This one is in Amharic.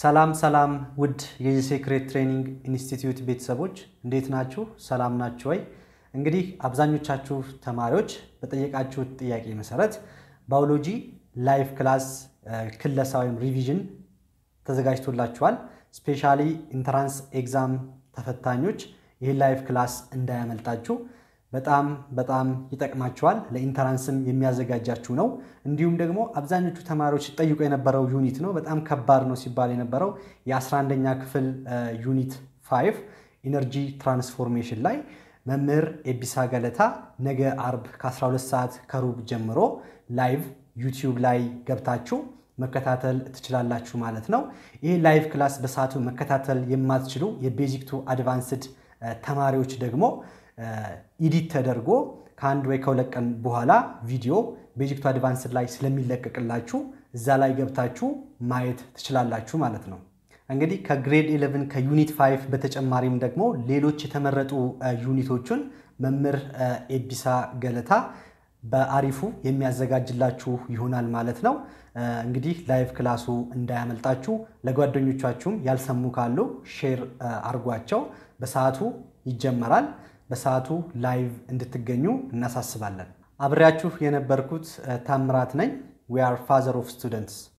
ሰላም ሰላም ውድ የሴክሬት ትሬኒንግ ኢንስቲትዩት ቤተሰቦች እንዴት ናችሁ? ሰላም ናችሁ ወይ? እንግዲህ አብዛኞቻችሁ ተማሪዎች በጠየቃችሁት ጥያቄ መሰረት ባዮሎጂ ላይቭ ክላስ ክለሳ ወይም ሪቪዥን ተዘጋጅቶላችኋል። ስፔሻሊ ኢንትራንስ ኤግዛም ተፈታኞች ይህ ላይቭ ክላስ እንዳያመልጣችሁ በጣም በጣም ይጠቅማችኋል። ለኢንተራንስም የሚያዘጋጃችሁ ነው። እንዲሁም ደግሞ አብዛኞቹ ተማሪዎች ጠይቆ የነበረው ዩኒት ነው። በጣም ከባድ ነው ሲባል የነበረው የ11ኛ ክፍል ዩኒት 5 ኢነርጂ ትራንስፎርሜሽን ላይ መምህር ኤቢሳ ገለታ ነገ አርብ ከ12 ሰዓት ከሩብ ጀምሮ ላይቭ ዩቲዩብ ላይ ገብታችሁ መከታተል ትችላላችሁ ማለት ነው። ይህ ላይቭ ክላስ በሰዓቱ መከታተል የማትችሉ የቤዚክ ቱ አድቫንስድ ተማሪዎች ደግሞ ኢዲት ተደርጎ ከአንድ ወይ ከሁለት ቀን በኋላ ቪዲዮ ቤዚክ ቱ አድቫንስድ ላይ ስለሚለቀቅላችሁ እዛ ላይ ገብታችሁ ማየት ትችላላችሁ ማለት ነው። እንግዲህ ከግሬድ 11 ከዩኒት 5 በተጨማሪም ደግሞ ሌሎች የተመረጡ ዩኒቶችን መምህር ኤቢሳ ገለታ በአሪፉ የሚያዘጋጅላችሁ ይሆናል ማለት ነው። እንግዲህ ላይቭ ክላሱ እንዳያመልጣችሁ ለጓደኞቻችሁም ያልሰሙ ካሉ ሼር አርጓቸው። በሰዓቱ ይጀመራል። በሰዓቱ ላይቭ እንድትገኙ እናሳስባለን። አብሬያችሁ የነበርኩት ታምራት ነኝ። ዊ አር ፋዘር ኦፍ ስቱደንትስ